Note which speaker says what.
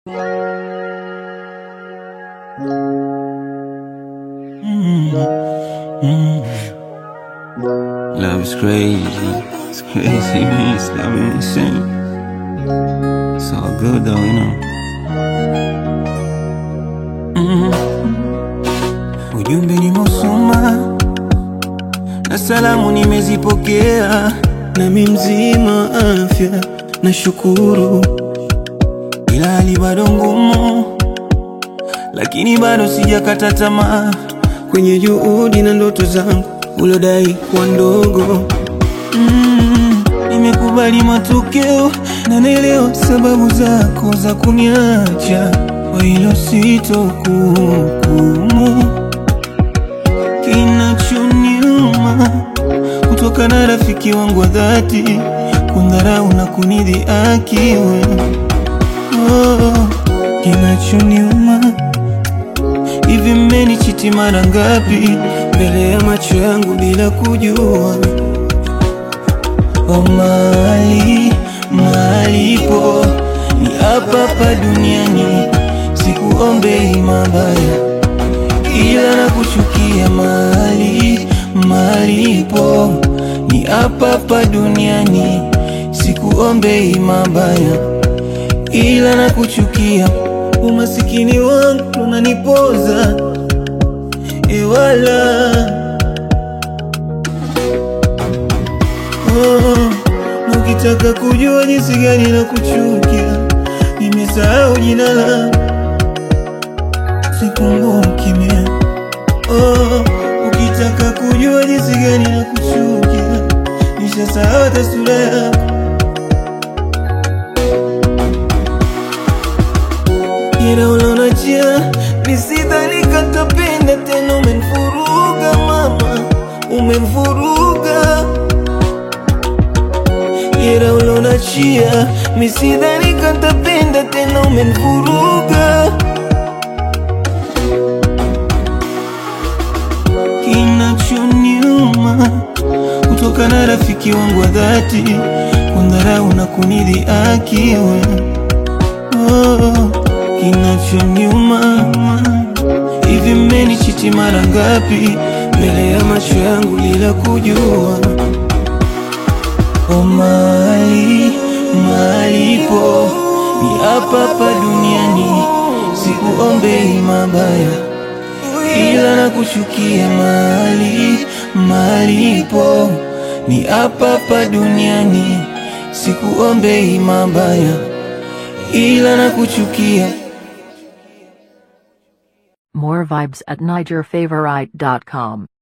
Speaker 1: Love is crazy. It's crazy, man. It's love is insane. It's all good though, you know. Ujumbe nimeusoma na salamu nimezipokea, nami mzima afya nashukuru, ila hali bado ngumu, lakini bado sijakata tamaa kwenye juhudi na ndoto zangu ulodai kuwa ndogo. Mm, nimekubali matokeo na naelewa sababu zako za kuniacha, kwa hilo sitokuhukumu. Kinachoniuma kutoka na rafiki wangu wa dhati kundharau na kunidhihaki wewe. Oh, kinachoniuma hivi, mmenichiti mara ngapi mbele ya macho yangu bila kujua? Oh, mali malipo ni hapa hapa duniani, sikuombei mabaya ila na kuchukia mali malipo ni hapa hapa duniani, sikuombei mabaya ila na kuchukia. Umasikini wangu unanipoza ewala oh, na ukitaka kujua jinsi gani na kuchukia, nimesahau jina langu sikumbuki mie. Oh, ukitaka kujua jinsi gani na kuchukia, nishasahau hata sura yako. Ila ulonachia nisidhani katapenda tena, umenifuruga mama, umenifuruga Ila ulonachia misidhani katapenda tena, umenifuruga Kinachoniuma kutoka na rafiki wangu wa dhati kundharau na kunidhihaki wewe. Oh, kinachoniuma hivi, mmenichiti mara ngapi mbele ya macho yangu bila kujua? Oh, mali malipo ni hapa hapa duniani, sikuombei mabaya ila na kuchukia mali malipo ni hapa hapa duniani, sikuombei mabaya ila na kuchukia.
Speaker 2: More vibes at NigerFavorite.com.